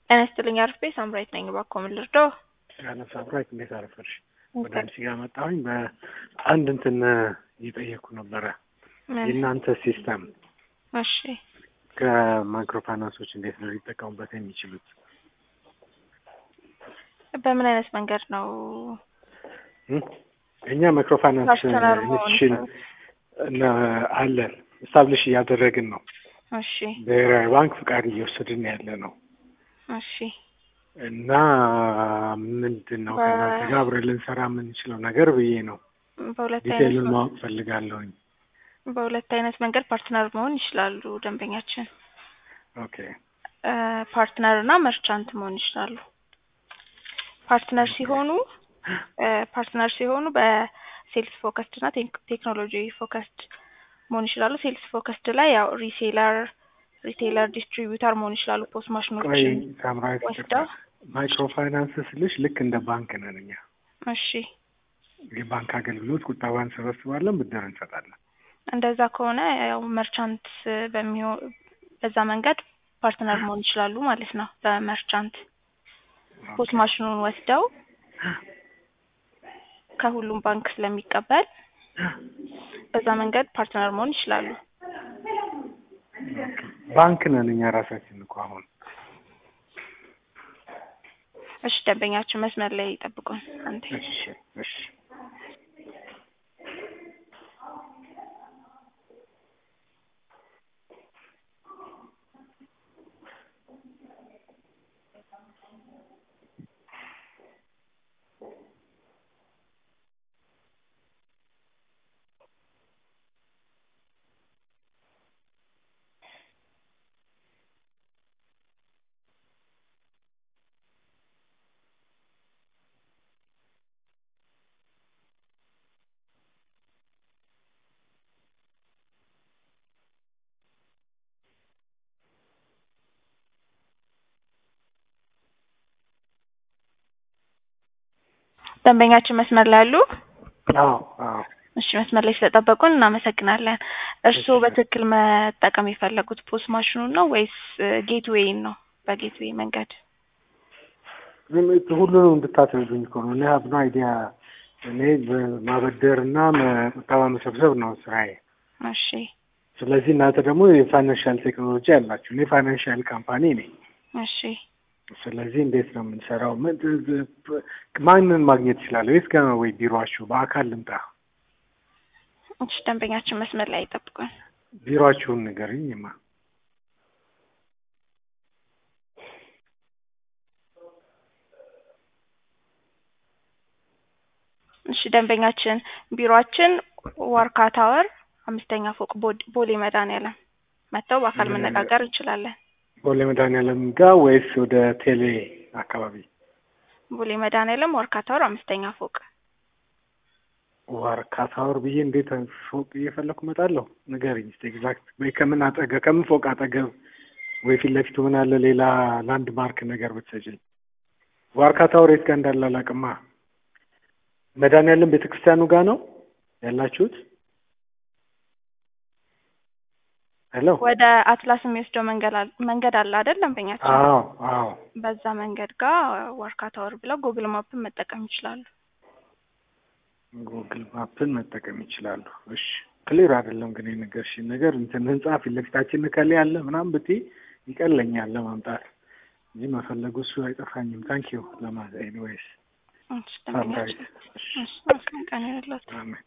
ጤና ይስጥልኝ አርፌ ሳምራዊት ነኝ። እባክዎ ምን ልርዳው? ያለ ሳምራዊት እንዴት አረፈርሽ? ወደ አንቺ ጋር መጣሁኝ። በአንድ እንትን እየጠየኩ ነበረ የእናንተ ሲስተም እሺ ከማይክሮ ፋይናንሶች እንዴት ነው ሊጠቀሙበት የሚችሉት? በምን አይነት መንገድ ነው? እም? እኛ ማይክሮ ፋይናንስ ፐርሰናል መሆን ኢንስቲትዩሽን አለን ስታብሊሽ እያደረግን ነው። እሺ ብሔራዊ ባንክ ፍቃድ እየወሰድን ያለ ነው እሺ እና ምንድን ነው ከእናንተ ጋር አብረን ልንሰራ የምንችለው ነገር ብዬ ነው። በሁለት ዲቴይሉን አይነት ማወቅ ፈልጋለሁኝ። በሁለት አይነት መንገድ ፓርትነር መሆን ይችላሉ ደንበኛችን ኦኬ ፓርትነር እና መርቻንት መሆን ይችላሉ። ፓርትነር ሲሆኑ ፓርትነር ሲሆኑ በሴልስ ፎከስድ እና ቴክ- ቴክኖሎጂ ፎከስድ መሆን ይችላሉ። ሴልስ ፎከስድ ላይ ያው ሪሴለር፣ ሪቴለር፣ ዲስትሪቢዩተር መሆን ይችላሉ። ፖስት ቆይ ማሽኖችን ሳምራዊት ይቅርታ፣ ወስደው ማይክሮ ፋይናንስ ስልሽ ልክ እንደ ባንክ ነን እኛ። እሺ የባንክ አገልግሎት ቁጠባ እንሰበስባለን፣ ብድር እንሰጣለን። እንደዛ ከሆነ ያው መርቻንት በሚሆን በዛ መንገድ ፓርትነር መሆን ይችላሉ ማለት ነው። በመርቻንት ፖስት ማሽኑን ወስደው ከሁሉም ባንክ ስለሚቀበል በዛ መንገድ ፓርትነር መሆን ይችላሉ። ባንክ ነን እኛ ራሳችን እኮ አሁን እሺ ደንበኛችን መስመር ላይ ይጠብቁን። አንዴ እሺ እሺ ደንበኛችን መስመር ላይ አሉ? አዎ አዎ እሺ መስመር ላይ ስለጠበቁን እናመሰግናለን። እርስዎ እሺ። በትክክል መጠቀም የፈለጉት ፖስት ማሽኑን ነው ወይስ ጌትዌይን ነው? በጌትዌይ መንገድ ዝም ሁሉንም እንድታስረዱኝ እኮ ነው። እኔ ሀብ ኖ አይዲያ። እኔ ማበደር እና ቁጠባ መሰብሰብ ነው ስራዬ። እሺ ስለዚህ እናንተ ደግሞ የፋይናንሻል ቴክኖሎጂ ያላችሁ፣ እኔ ፋይናንሻል ካምፓኒ ነኝ። እሺ ስለዚህ እንዴት ነው የምንሰራው? ምን- ማንን ማግኘት ይችላለሁ? የት ጋር ነው ወይ ቢሮአችሁ? በአካል ልምጣ? እሺ ደንበኛችን መስመር ላይ ይጠብቁን። ቢሮአችሁን ንገርኝማ። እሺ ደንበኛችን ቢሮአችን ዋርካ ታወር አምስተኛ ፎቅ ቦ- ቦሌ መድኃኒዓለም መጥተው በአካል መነጋገር እንችላለን። ቦሌ መድኃኒዓለም ጋር ወይስ ወደ ቴሌ አካባቢ? ቦሌ መድኃኒዓለም ዋርካ ታወር አምስተኛ ፎቅ ዋርካ ታወር ብዬ እንዴት ፎቅ እየፈለኩ እመጣለሁ? ንገሪኝ እስኪ ኤግዛክት። ወይ ከምን አጠገብ ከምን ፎቅ አጠገብ ወይ ፊት ለፊቱ ምን አለ ሌላ ላንድ ማርክ ነገር ብትሰጪኝ። ዋርካ ታወር የት ጋር እንዳለ አላውቅማ። መድኃኒዓለም ቤተክርስቲያኑ ጋር ነው ያላችሁት? ሄሎ። ወደ አትላስ የሚወስደው መንገድ አለ መንገድ አለ አይደል ደንበኛችን? አዎ አዎ። በዛ መንገድ ጋር ዋርካ ታወር ብለው ጉግል ማፕን መጠቀም ይችላሉ። ጉግል ማፕን መጠቀም ይችላሉ። እሺ ክሊር አይደለም ግን የነገርሽኝ ነገር እንትን ህንጻ ፊት ለፊታችን እከሌ አለ ምናምን ብትይ ይቀለኛል ለማምጣት እንጂ መፈለጉ እሱ አይጠፋኝም። ታንኪዩ ለማለት ኤኒዌይስ እሺ ደንበኛችን ሳምራዊት። እሺ እሺ መልካም ቀን ይሁንልዎት። አሜን።